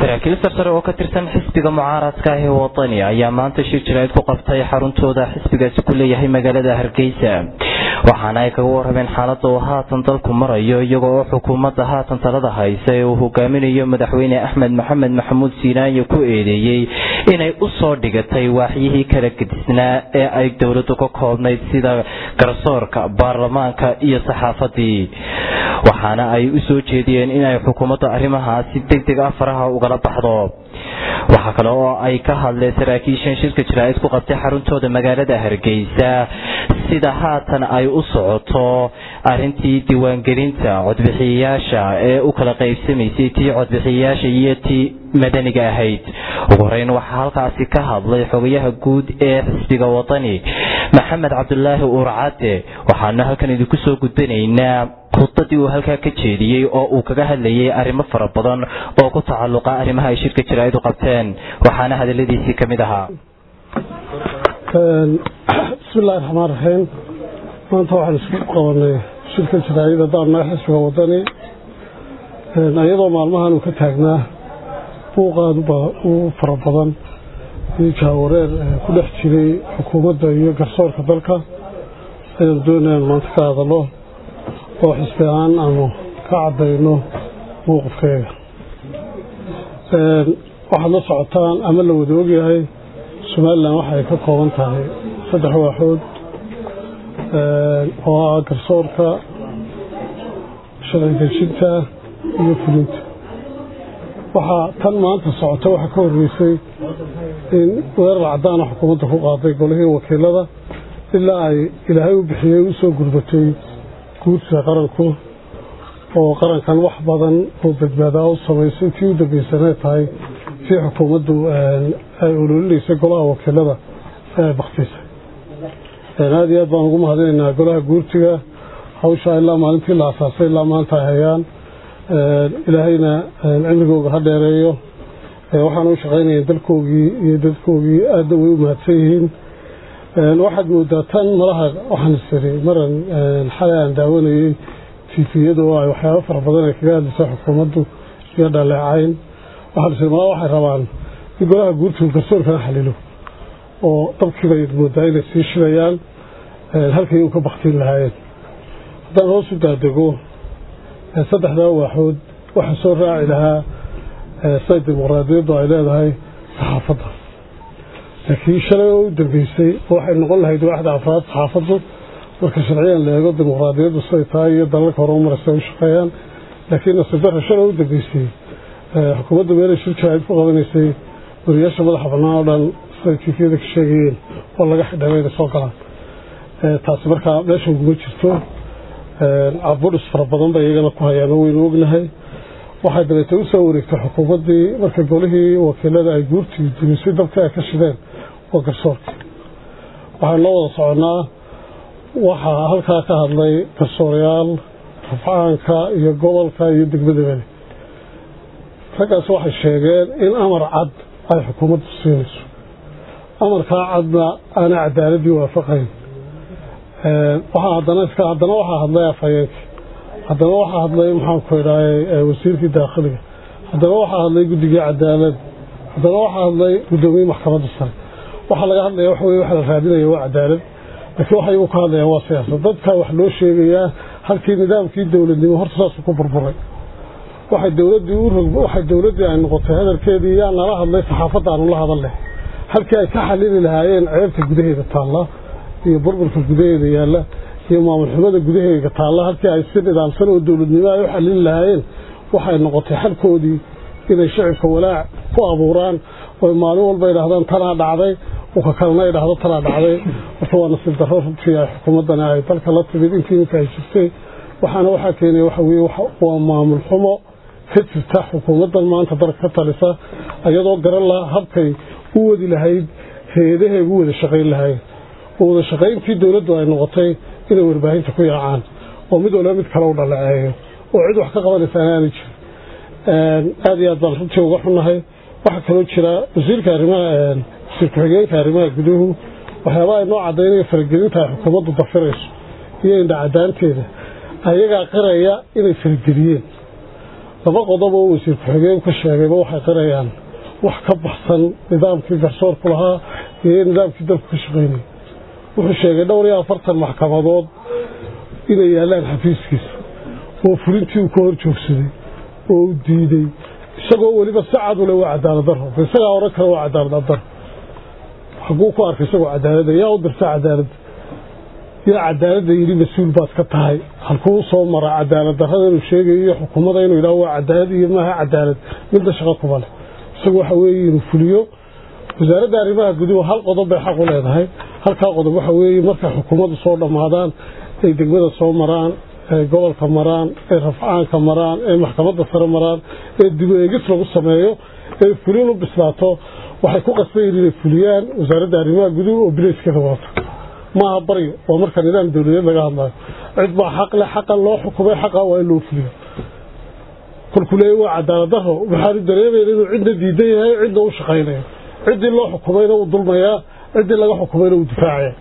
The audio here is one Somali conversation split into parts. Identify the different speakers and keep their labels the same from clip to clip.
Speaker 1: saraakiil sarsare oo ka tirsan xisbiga mucaaradka ah ee wadani ayaa maanta shir jirayd ku qabtay xaruntooda xisbigaasi ku leeyahay magaalada hargeysa waxaana ay kaga warrameen xaaladda uu haatan dalku marayo iyagoo oo xukuumadda haatan talada haysa ee uu hogaaminayo madaxweyne axmed maxamed maxamuud siinaanye ku eedeeyey inay u soo dhigatay waaxyihii kala gedisnaa ee ay dowladdu ka koobnayd sida garsoorka baarlamaanka iyo saxaafadii waxaana ay u soo jeediyeen inay xukuumadda arrimahaasi deg deg ah faraha ugala baxdo waxaa kale oo ay ka hadleen saraakiishan shirka jaraa'id ku qabtay xaruntooda magaalada hargeysa sida haatan ay u socoto arintii diiwaangelinta codbixiyayaasha ee u kala qaybsamaysay tii codbixiyayaasha iyo tii madaniga ahayd ugu horeyn waxaa halkaasi ka hadlay xogayaha guud ee xisbiga wadani maxamed cabdulaahi uurcade waxaanu halkan idinku soo gudbanaynaa khudbadii uu halkaa ka jeediyey oo uu kaga hadlayay arrimo fara badan oo ku tacalluqa arrimaha ay shirka jaraa'id u qabteen waxaana hadaladiisii ka mid ahaa
Speaker 2: bismillahi raxmaan raxiim maanta waxaan isku qabanay shirka jaraa'id haddaan nahay xisbiga wadani iyadoo maalmahan uu ka taagnaa buuqaad u fara badan iyo jaawareer ku dhex jiray xukuumadda iyo garsoorka dalka ayaan doonayaan maanta ka hadallo oo xisbi ahaan aanu ka caddayno mowqifkeega waxaad la socotaan ama la wada ogyahay somalilan waxay ka kooban tahay saddex waaxood oo ah garsoorka sharci dejinta iyo fulinta waxaa tan maanta socota waxaa ka horreysay in weerar caddaana xukuumadda ku qaaday golihii wakiilada ilaa ay ilaahay u bixiyey u soo gurbatay guursiga qaranku oo qarankan wax badan oo badbaadaa u samaysay tii u dambaysanay tahay tii xukuumaddu ay ololinaysay golaha wakiilada ee ay baktiisay aada iyo aad baan ugu mahadinaynaa golaha guurtiga hawshaa ilaa maalintii la asaasay ilaa maanta ay hayaan ilaahayna cimrigooga ha dheereeyo waxaana u shaqaynayeen dalkoogii iyo dadkoogii aadna way u mahadsan yihiin waxaad moodaa tan malaha waxaan isiri maran xalay aan daawanayey tifiyada oo ay waxyaabo fara badan ay kaga hadlaysa xukuumaddu iyo dhaleecayn waxaan isiri malaha waxay rabaan in golaha guurtigu garsoorkana xalilo oo dabkiibay moodaa inay sii shidayaan halkay u ka baktiin lahaayeen haddaan hoos u daadego saddexdaa waaxood waxaa soo raaci lahaa say dimuqraadiyaddu ay leedahay saxaafadda laakiin shalay oo u dambeysay waxay noqon lahayd waaxda afraad saxaafaddu marka sharciyan la eego dimuqraadiyaddu siday tahay iyo dalalka hore u maraysa u shaqeeyaan laakiin nasiib darra shalay u dambeysay xukuumadda meelay shir jaraa'id ku qabanaysay wariyaasha madaxa bannaan oo dhan siday tifiyada ka sheegayeen oo laga xidhamay inay soo galaan taasi markaa meesha uguma jirto cabudhis fara badan bay iyagana ku hayaan oo waynu ognahay waxay dabeetay u soo wareegtay xukuumaddii marka golihii wakiilada ay guurtii dumisay dabkii ay ka shideen waa garsoorkii waxaan loo wada soconnaa waxaa halkaa ka hadlay garsoorayaal rafcaanka iyo gobolka iyo degmadabale raggaas waxay sheegeen in amar cad ay xukuumaddu siinayso amarkaa cadna aana cadaaladii waafaqayn waxaa haddana iska haddana waxaa hadlay afhayeenkii haddana waxaa hadlay maxaanku idhahay wasiirkii daakhiliga haddana waxaa hadlay guddigii cadaalad haddana waxaa hadlay guddoomiye maxkamadda sare waxaa laga hadlaya waxa weye waxa la raadinaya waa cadaalad laakiin waxay igu ka hadlayaan waa siyaasad dadka wax loo sheegayaa halkii nidaamkii dowladnimo horta saasuu ku burburay waxay dowladdii u rog waxay dowladdii ay noqotay hadalkeedii yaa nala hadlay saxaafadda aanu la hadalnay halkii ay ka xalili lahaayeen ceebta gudaheeda taalla iyo burburka gudaheeda yaalla iyo maamulxumada gudaheega taalla halkii ay si nidaamsan oo dowladnimo ay u xalili lahaayeen waxay noqotay xalkoodii inay shicibka walaac ku abuuraan oy maalin walba idhaahdaan tanaa dhacday uka kalena idhaahdo tanaa dhacday horta waa nasiib darro runtii ay xukuumaddani ay dalka la timid intii iminka ay jirtay waxaana waxaa keenaya waxa weye waa maamul xumo ka jirta xukuumaddan maanta dalka ka talisa iyadoo garan laha habkay u wadi lahayd hay-adahay ugu wada shaqayn lahayd oo wada shaqayntii dowladdu ay noqotay inay warbaahinta ku yaacaan oo mid walba mid kale u dhaleeceeyo oo cid wax ka qabanaysaana aanay jirin aada iyo aad baan runtii uga xunnahay waxaa kaloo jira wasiirka arrimaha wasiir ku-xigeenka arrimaha guduhu waxyaaba ay noo caddaynaya faragelinta ay xukuumaddu dafirayso iyo indhacadaanteeda ayagaa qiraya inay farageliyeen laba qodob oo wasiir ku-xigeen ka sheegayba waxay qirayaan wax ka baxsan nidaamkii garsoorku lahaa iyo nidaamkii dalku ka shaqaynayay wuxuu sheegay dhowr iyo afartan maxkamadood inay yaallaan xafiiskiisa oo fulintii uu ka hor joogsaday oo u diiday isagoo weliba si cad ule waa cadaalad daro isagaa oran kale waa cadaalad daro xaguu ku arkay isagoo cadaaladda yaa u dirta cadaaladda yaa cadaaladda yidhi mas-uul baad ka tahay halkuu soo mara cadaalad darrada inuu sheegayo iyo xukuumada inuu yidhaho waa cadaalad iyo maaha cadaalad midda shaqo kuba leh isagu waxa weeye inuu fuliyo wasaaradda arrimaha guduhu hal qodob bay xaq u leedahay halkaa qodob waxa weeye markay xukuumaddu soo dhammaadaan ay degmada soo maraan ee gobolka maraan ee rafcaanka maraan ee maxkamadda sare maraan ee dib u eegis lagu sameeyo ee fulin u bislaato waxay ku qasbayiin inay fuliyaan wasaaradda arrimaha guduhu oo bileyskeeda wadato maaha baryo waa marka nidaam dowladeed laga hadlayo cid baa xaq leh xaqa loo xukumay xaqa waa in loo fuliyo kolkuu leeya waa cadaalad daro waxaanu dareemayna inuu cidna diidan yahay cidna u shaqaynayo ciddii loo xukumayna uu dulmayaa ciddii laga xukumayna uu difaacaya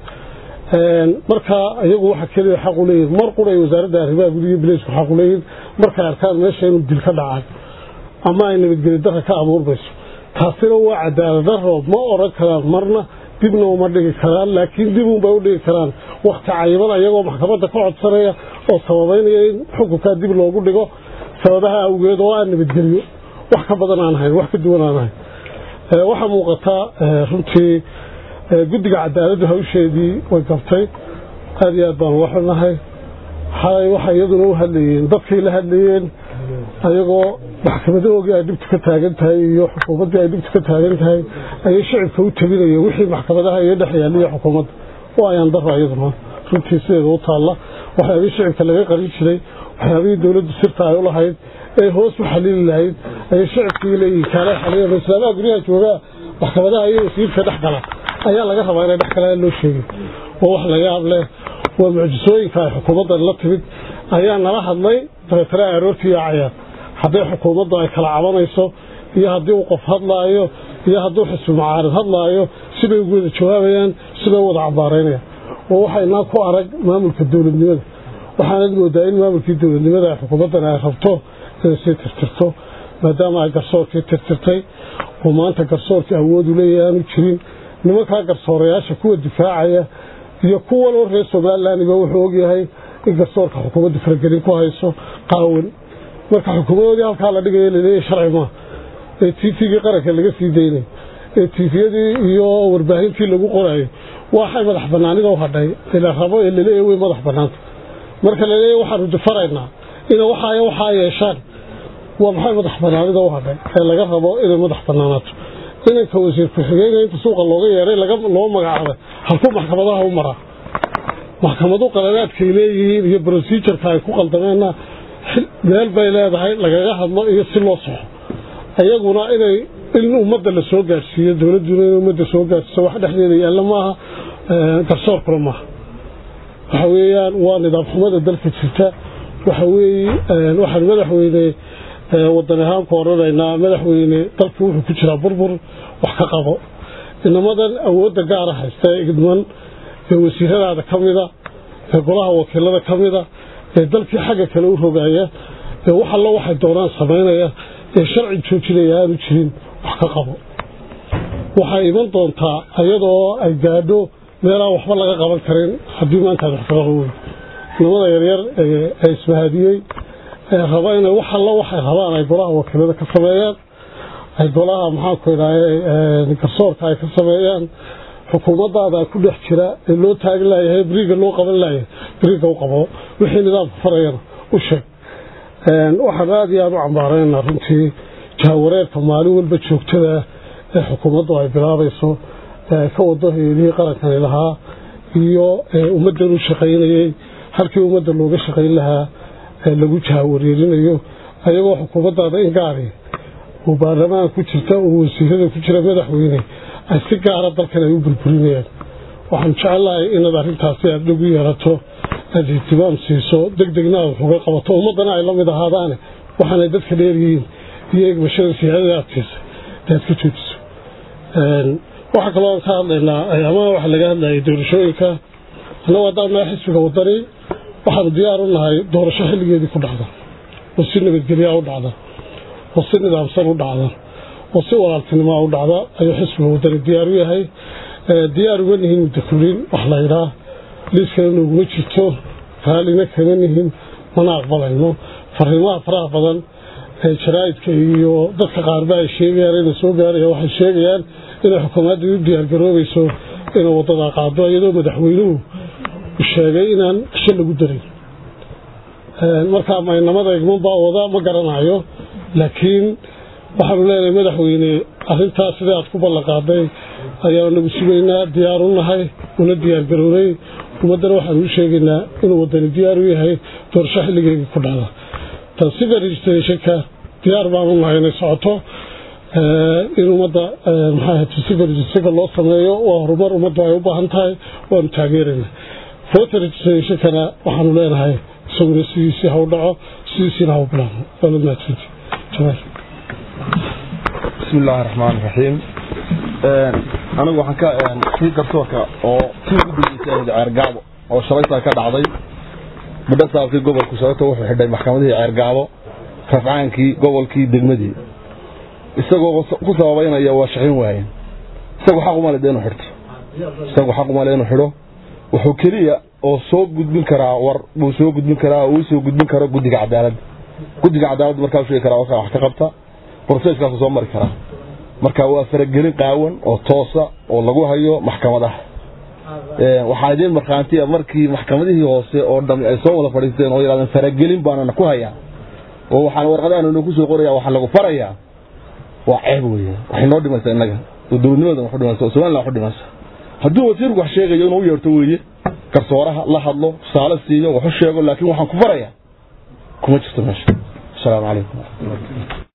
Speaker 2: marka iyagu waxa keliya xaq u leeyihin mar quray wasaaradda arrimaha gudiga bileysku xaq u leeyihin markay arkaan meesha inuu dil ka dhacay ama ay nabadgeli darra ka abuurmayso taasina waa cadaalad daro ma oran karaan marna dibna uma dhigi karaan laakiin dib unbay u dhigi karaan wakti cayiban ayagoo maxkamadda ka codsanaya oo sababaynaya in xukunkaa dib loogu dhigo sababaha awgeed oo aan nabadgeliyo wax ka badan aan ahayn wax ka duwan aan ahayn waxaa muuqataa runtii guddiga cadaaladdu hawsheedii way gabtay aada iyo aad baan uga xunnahay xalay waxay iyaduna u hadlayeen dadkay la hadlayeen ayagoo maxkamadahoogii ay dhibtu ka taagan tahay iyo xukuumaddii ay dhibtu ka taagan tahay ayay shicibka u tabinayeen wixii maxkamadaha iyo dhex yaaliya xukuumadda oo ayaan dara iyaduna runtii sideeda u taalla waxyaabihii shicibka laga qarin jiray waxyaabihii dowladdu sirta ay u lahayd ee hoos u xalili lahayd ayay shicibkii leeyihin kaala xaliyan islaamaha guryaha joogaa maxkamadaha iyo wasiirka dhex gala ayaa laga rabaa inay dhex galaan loo sheegay waa wax laga yaab leh waa mucjisooyinka ay xukuumaddan la timid ayaa nala hadlay dabeetana aroortii yaacayaan hadday xukuumaddu ay kala cabanayso iyo haddii uu qof hadlaayo iyo hadduu xisbi mucaarid hadlaayo sibay ugu wada jawaabayaan sibay u wada cambaaraynayaan oo waxaynaa ku arag maamulka dowladnimada waxaanad moodaa in maamulkii dowladnimada ay xukuumaddan ay rabto inay sii tirtirto maadaama ay garsoorkii tirtirtay oo maanta garsoorkii awoodu leeyahay aanu jirin nimankaa garsoorayaasha kuwa difaacaya iyo kuwanoo reer somalilanba wuxuu ogyahay in garsoorka xukuumadda faragelin ku hayso qaawan marka xukuumadoodii halkaa la dhigayo laleeyahy sharci maa ee tvgii qaranka laga sii daynay ee tviyadii iyo warbaahintii lagu qorayo waxay madax banaanida u hadhay ila rabo ee laleeyahy way madax banaanta marka laleeyahy waxaanu difaraynaa ina waxaay waxaa yeeshaan waa maxay madax banaanida u hadhay ee laga rabo inay madax banaanaato inanka wasiir ku-xigeyna inta suuqa looga yeeray loo magacaabay halkuu maxkamadaha u maraa maxkamadu qaladaadkay leeyihiin iyo brosijurka ay ku qaldameenna meel bay leedahay lagaga hadlo iyo si loo soxo ayaguna inay in ummadda la soo gaadhsiiyo dowladduna in ummadda soo gaadhsiiso wax dhexdeeda yaalla maaha garsoorkuna maaha waxa weeyaan waa nidaam xumada dalka jirta waxa weeye waxaan madaxweyne wadan ahaan ku oranaynaa madaxweyne dalku wuxuu ku jiraa burbur wax ka qabo inamadan awoodda gaara haysta ee idman ee wasiiradaada ka mida ee golaha wakiilada ka mida ee dalkii xagga kale u rogaaya ee wax allo waxay doonaan samaynaya ee sharci joojinaya aanu jirin wax ka qabo waxay iman doontaa iyadoo ay gaadho meelaan waxba laga qaban karin haddii maanta ad wax ka qaban weyn inamada yaryar ee ismahadiyey ee raba inay wax allo waxay rabaan ay golaha wakiilada ka sameeyaan ay golaha maxaanku idhaaye garsoorka ay ka sameeyaan xukuumaddaada ku dhex jira ee loo taagin laayahay beriga loo qaban laayahay beriga u qabo wixii nidaamka farayana u sheeg waxaan aada iyo aada u cambaaraynaa runtii jahawareerka maalin walba joogtada ee xukuumaddu ay bilaabayso ee ka wado hay-adihii qarankani lahaa iyo ummaddan u shaqaynayey halkii ummadda looga shaqayn lahaa lagu jahawareerinayo ayagoo xukuumaddaada in gaari oo baarlamaan ku jirta oo wasiirada ku jira madaxweyne ay si gaara dalkan ay u burburinayaan waxaan jecelahay inaad arrintaasi aada dhog u yeelato aada ihtimaam siiso deg degna aad wax uga qabato ummaddana ay la mid ahaadaane waxaanay dadka dheeryihiin iyo egmashada siyaadada agtiisa aad ka joojiso waxaa kaloo aan ka hadlaynaa ayaamaha waxa laga hadlayay doorashooyinka annagu haddaan nahay xisbiga wadani waxaanu diyaar u nahay doorasho xilligeedii ku dhacda oo si nabadgelyaa u dhacda oo si nidaamsan u dhacda oo si walaaltinimaa u dhacda ayuu xisbiga wadani diyaar u yahay diyaar uga nihin muddo kulin wax la ydhaa liiskana nooguma jirto raallina kama nihin mana aqbalayno fariimaha faraha badan ee jaraa'idka iyo dadka qaarba ay sheegayaan inay soo gaaraya waxay sheegayaan inay xukuumadda u diyaargaroobayso inay waddadaa qaado iyadoo madaxweynuhu sheegay inaan qisho lagu darin markaa maynamada igman baa wada ma garanayo laakiin waxaanu leenahay madaxweyne arrintaas sidai aad ku ballanqaaday ayaanu nagu sugaynaa diyaar u nahay una diyaargarownay ummaddana waxaanu u sheegaynaa inuu wadani diyaar u yahay doorasho xilligeygii ku dhacda tansiba registrationka diyaar baanu nahay inay socoto in ummadda maxaa tansiba registrationka loo sameeyo waa horumar ummaddu ay u baahan tahay waanu taageeraynaa voter registrationkana waxaanu leenahay isaguna sidiisii ha u dhaco sidiisiina ha u bilaabno waana mahadsanti jamaal
Speaker 3: بسم الله الرحمن الرحيم anigu waxaan ka kii garsoorka oo kii ugu dambeysay ceergaabo oo shalaytaa ka dhacday midho saabkii gobolku sababta wuxuu xidhay maxkamadihii ceergaabo rafcaankii gobolkii degmadii isagoo ku sababaynaya waa shaqayn waayeen isagu xaq uma le inuu xidhto isagu xaq uma le inuu xidho wuxuu keliya oo soo gudbin karaa war buu soo gudbin karaa oo uu soo gudbin karo guddiga cadaaladda guddiga cadaaladda markaa sheegi karaa warkaa wax ka qabta broseskaasu soo mari karaa marka waa faragelin qaawan oo toosa oo lagu hayo maxkamadaha waxaa idiin markhaantiya markii maxkamadihii hoose oo dhami ay soo wada fadhiisteen oo yidhahdeen faragelin baanana ku hayaa oo waxaan warqadaanana ku soo qoraya waxaa lagu farayaa waa ceeb weeye waxay noo dhimaysaa innaga oo dowladnimadan wax u dhimaysa oo somaliland wax u dhimaysa hadduu wasiirku wax sheegayo inuu u yeerto weeye garsooraha la hadlo tusaale siiyo wax u sheego laakiin waxaan ku farayaa kuma jirto meesha asalaamu calaykum